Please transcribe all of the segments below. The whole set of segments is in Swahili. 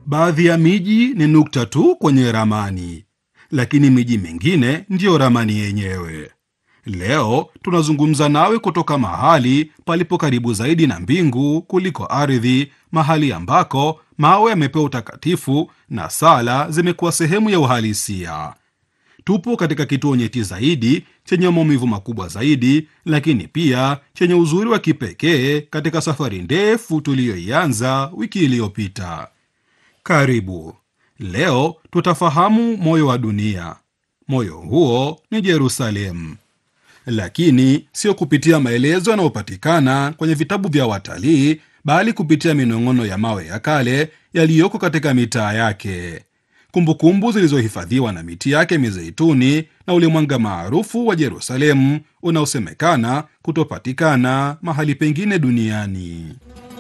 Baadhi ya miji ni nukta tu kwenye ramani, lakini miji mingine ndiyo ramani yenyewe. Leo tunazungumza nawe kutoka mahali palipo karibu zaidi na mbingu kuliko ardhi, mahali ambako mawe yamepewa utakatifu na sala zimekuwa sehemu ya uhalisia. Tupo katika kituo nyeti zaidi chenye maumivu makubwa zaidi, lakini pia chenye uzuri wa kipekee katika safari ndefu tuliyoianza wiki iliyopita. Karibu. Leo tutafahamu moyo wa dunia. Moyo huo ni Yerusalemu, lakini sio kupitia maelezo yanayopatikana kwenye vitabu vya watalii, bali kupitia minong'ono ya mawe ya kale yaliyoko katika mitaa yake, kumbukumbu zilizohifadhiwa na miti yake mizeituni na ule mwanga maarufu wa Yerusalemu unaosemekana kutopatikana mahali pengine duniani.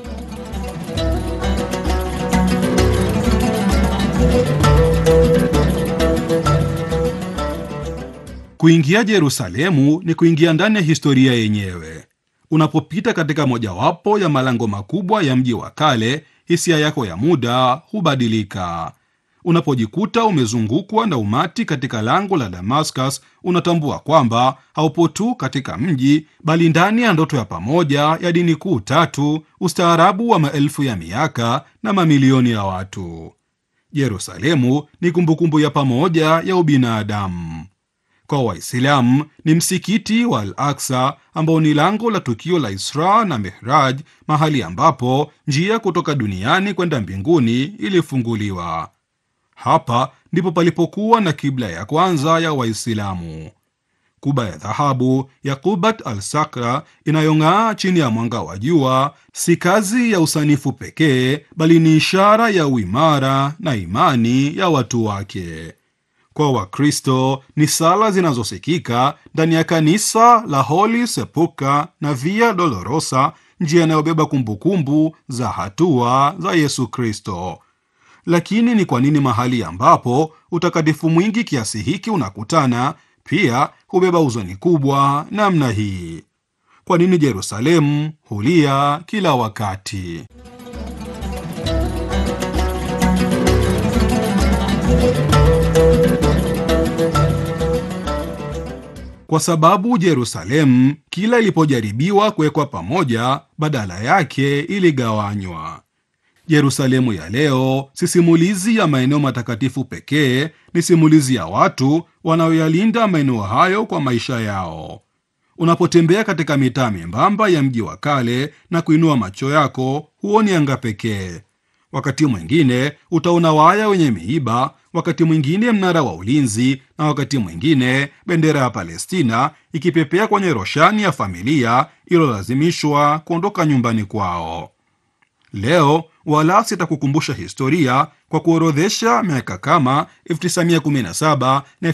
Kuingia Yerusalemu ni kuingia ndani ya historia yenyewe. Unapopita katika mojawapo ya malango makubwa ya mji wa kale, hisia yako ya muda hubadilika. Unapojikuta umezungukwa na umati katika lango la Damascus, unatambua kwamba haupo tu katika mji, bali ndani ya ndoto ya pamoja ya dini kuu tatu, ustaarabu wa maelfu ya miaka na mamilioni ya watu. Yerusalemu ni kumbukumbu ya pamoja ya ubinadamu. Kwa Waislamu ni msikiti wa Al Aksa ambao ni lango la tukio la Isra na Mihraj, mahali ambapo njia kutoka duniani kwenda mbinguni ilifunguliwa. Hapa ndipo palipokuwa na kibla ya kwanza ya Waislamu. Kuba ya dhahabu ya Qubat al Sakra inayong'aa chini ya mwanga wa jua si kazi ya usanifu pekee, bali ni ishara ya uimara na imani ya watu wake. Kwa Wakristo ni sala zinazosikika ndani ya kanisa la Holy Sepulchre na Via Dolorosa, njia inayobeba kumbukumbu za hatua za Yesu Kristo. Lakini ni kwa nini mahali ambapo utakatifu mwingi kiasi hiki unakutana pia hubeba huzuni kubwa namna hii? Kwa nini Yerusalemu hulia kila wakati? Kwa sababu Yerusalemu kila ilipojaribiwa kuwekwa pamoja, badala yake iligawanywa. Yerusalemu ya leo si simulizi ya maeneo matakatifu pekee, ni simulizi ya watu wanaoyalinda maeneo hayo kwa maisha yao. Unapotembea katika mitaa membamba ya mji wa kale na kuinua macho yako, huoni anga pekee. Wakati mwingine utaona waya wenye miiba, wakati mwingine mnara wa ulinzi, na wakati mwingine bendera ya Palestina ikipepea kwenye roshani ya familia iliyolazimishwa kuondoka nyumbani kwao. Leo wala sitakukumbusha historia kwa kuorodhesha miaka kama 1917 na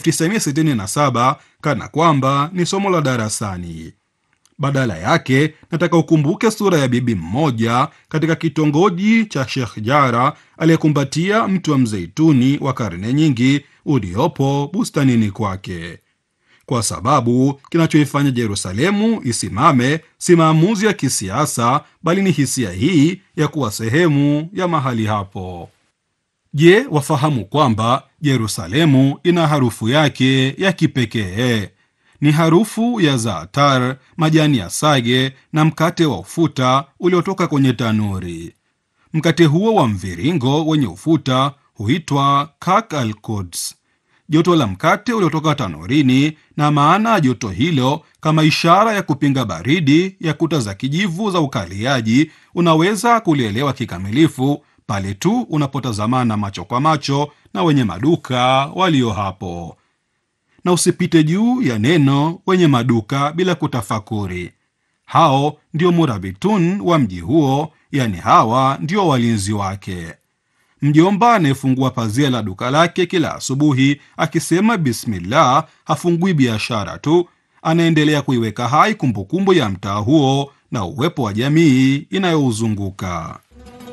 1967 kana kwamba ni somo la darasani. Badala yake nataka ukumbuke sura ya bibi mmoja katika kitongoji cha Sheikh Jara aliyekumbatia mti wa mzeituni wa karne nyingi uliopo bustanini kwake, kwa sababu kinachoifanya Yerusalemu isimame si maamuzi ya kisiasa, bali ni hisia hii ya kuwa sehemu ya mahali hapo. Je, wafahamu kwamba Yerusalemu ina harufu yake ya kipekee? Ni harufu ya zaatar, majani ya sage na mkate wa ufuta uliotoka kwenye tanuri. Mkate huo wa mviringo wenye ufuta huitwa kak al Quds, joto la mkate uliotoka tanurini, na maana ya joto hilo kama ishara ya kupinga baridi ya kuta za kijivu za ukaliaji, unaweza kulielewa kikamilifu pale tu unapotazamana macho kwa macho na wenye maduka walio hapo na usipite juu ya neno wenye maduka bila kutafakuri. Hao ndio murabitun wa mji huo, yani hawa ndio walinzi wake. Mjomba anayefungua pazia la duka lake kila asubuhi akisema bismillah, hafungui biashara tu, anaendelea kuiweka hai kumbukumbu ya mtaa huo na uwepo wa jamii inayouzunguka.